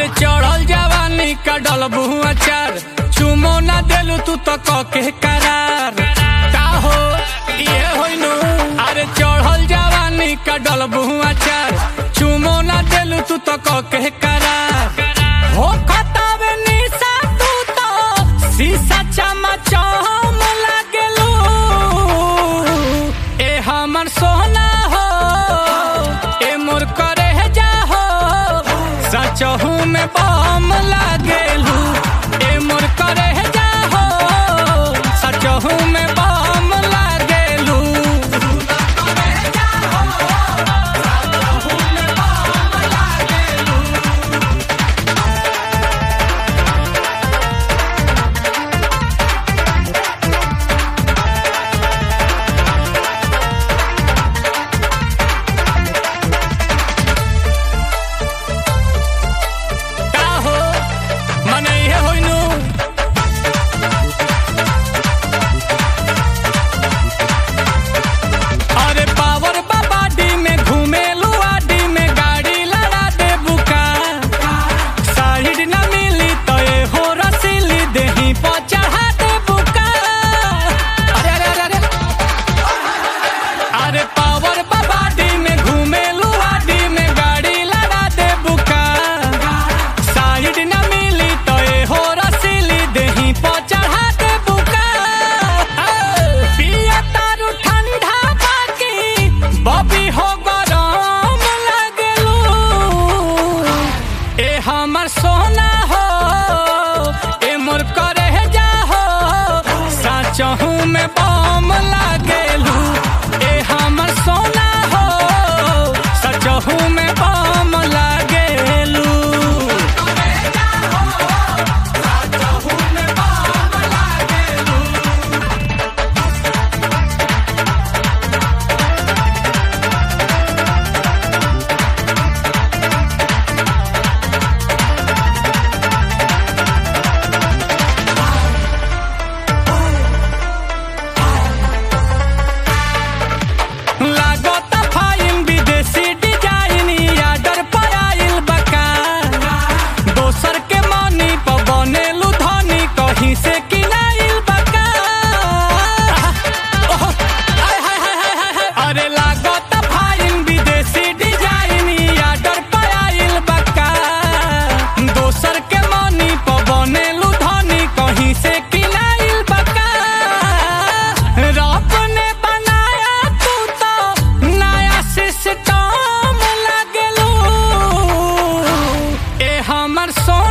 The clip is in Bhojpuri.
अरे चढ़ल जवानी का डलबू अचार चुमो ना देलू तू तो कके करार का हो ये होइनु अरे चढ़ल जवानी का डलबू अचार चुमो ना देलू तू तो कके करार हो खतावे निशा तू तो शीशा चमचम लागेलू ए हमर सोना हो ए मोर करे जा हो सचहू में बम लागेलू ए मोर करे जा हो सचहू में बम लागेलू का हो मने हे होइनु अरे पावर बाबाडी में घूमेलू आडी में गाड़ी लड़ा दे बुका साइड न मिली तो ए हो रसीली देही पर चढ़ा दे बुका अरे अरे अरे अरे अरे पावर बाबाडी में घूमेलू आडी में गाड़ी लड़ा दे बुका साइड न मिली तो ए हो रसीली देही पर चढ़ा दे बुका पिया तारू ठंडा बाकी बबी हो गरम लगलू ए हमर सोना हो ए मोर करे जा हो साचहू में बम लागेलू ए हमर सोना हो सचहू में बम लागेलू लागत फाइन विदेशी डिजाइन आर्डर पर आइल बका दोसर के मनी पर बनेलू धनी कहीं से किनाइल बका ओह, आय, हाय, हाय, हाय, हाय, हाय। अरे लागत फाइन विदेशी डिजाइन आर्डर पर आइल बका दोसर के मनी पर बनेलू धनी कहीं से किनाइल बका रब ने बनाया तू तो नया सिस्टम लगलू ए हमर सो